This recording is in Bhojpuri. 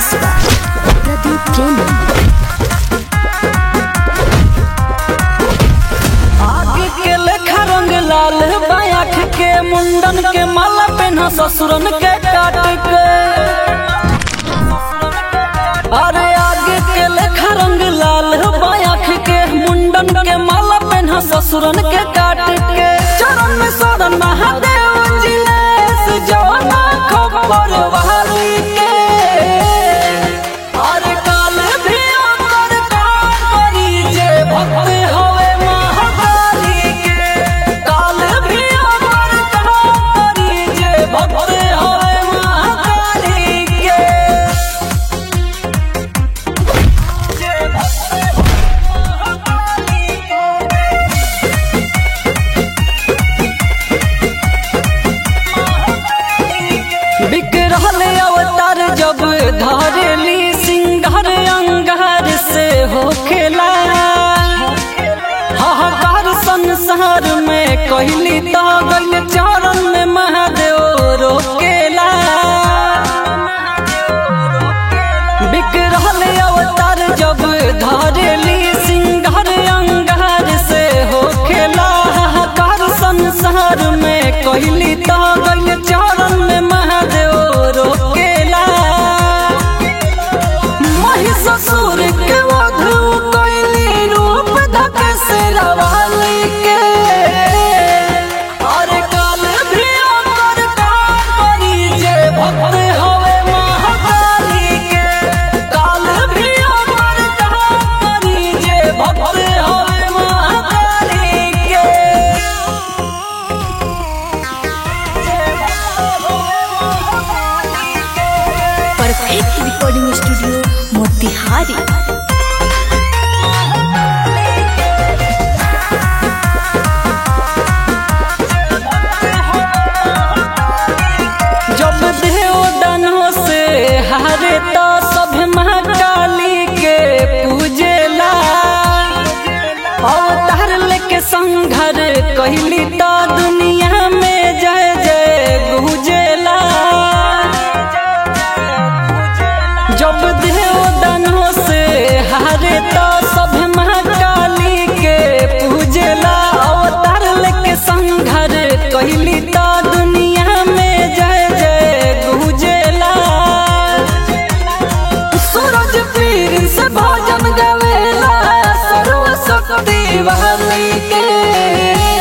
मिक्स बाय प्रदीप प्रेमी आगे के लेखा रंग लाल बायाख के मुंडन के माला पेन्हा ससुरन के काट के अरे आगे के लेखा रंग लाल बायाख के मुंडन के माला पेन्हा ससुरन के काट के चरण में शरण महादेव जिलेस जवाना खबर वाली के अरे काल भी ओकर काम करी जे भक्त हवे महाकाली के काल भी ओकर काम करी जे भक्त हवे महाकाली के जे भक्त हवे महाकाली के बिक रहल अवतार जब धरेली सिंगार अंगार से हो खेला हाहाकार संसार में कहली तो गइल चरण में महादेव रोकेला बिक रहल अवतार जब धरेली सिंगार अंगार से हो खेला हाहाकार संसार में कहली तो गइल चरण में महादेव रोकेला महिषासुर के वधु कैली रूप धक से रवाली के अरे काल भी ओकर काम करी जे भक्त हवे महाकाली के काल भी ओकर काम करी जे भक्त हवे महाकाली के जे भक्त हवे महाकाली के परफेक्ट रिकॉर्डिंग स्टूडियो मोतिहारी जब देव दानों से हारे तो सब महाकाली के पूजेला अवतार लेके संघर कहली तो दुनिया में जय जय गुजेला जब देव दानों से हारे तो सब महाकाली के पूजेला अवतार लेके संघर कहली तो दुनिया में जय जय गुजेला सूरज पीर से भजन गवेला सर्व शक्ति वाली के